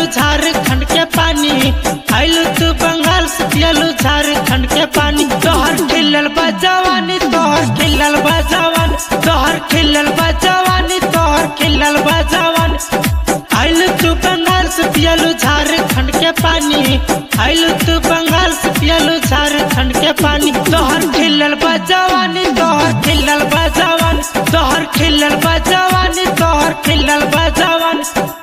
पियलू झारखंड के पानी आइलू तू बंगाल से पियलू झारखंड के पानी तोहर खिलल बा जवानी तोहर खिलल बा जवान तोहर खिलल बा जवानी तोहर खिलल बा जवान आइलू तू बंगाल से पियलू झारखंड के पानी आइलू तू बंगाल से पियलू झारखंड के पानी तोहर खिलल बा जवानी तोहर खिलल बा जवान तोहर खिलल बा जवानी तोहर खिलल बा जवान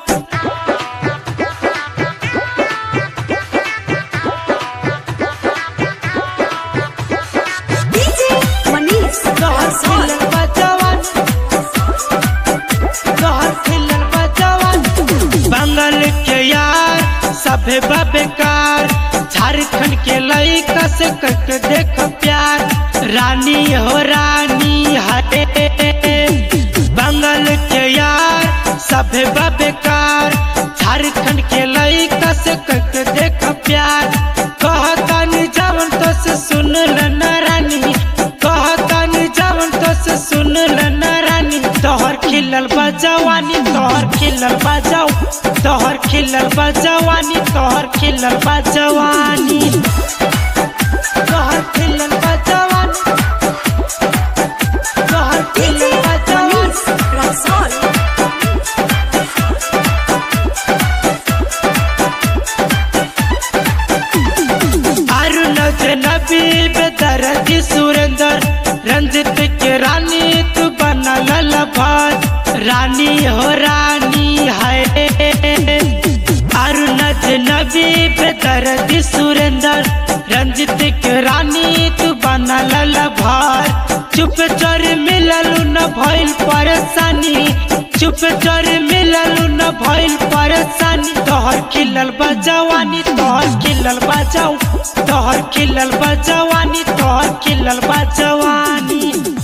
DJ Manish तोहर Rasool. खिलल बा जवान तोहर खिलल बा जवान बंगाल के यार सभे बा बेकार झारखंड के लइका से करके देख प्यार रानी हो रानी हटे बंगाल के यार सभे बा बेकार झारखंड के लइका से करके देख प्यार कहतन जवन तो से सुन न रानी कहतन जवन तो से सुन न रानी तोहर खिलल बा जवानी तोहर खिलल बा जाओ तोहर खिलल बा जवानी तोहर खिलल बा जवानी तोहर खिलल बा जवानी तोहर DJ खिलल बा जवानी Manish Rasool. अरुण नबी बेदरदी सुरेंद्र रंजित के रानी तू बनल भात रानी हो रानी है अरुण नबी बेदरदी सुरेंद्र रंजित के रानी तू बनल भात चुप चोर मिललू न भइल परेशानी चुप चोर मिललू न भइल परेशानी तोहर खिलल बा जवानी तोहर खिलल बा जाऊ तोहर खिलल बा जवानी तोहर खिलल बा जवानी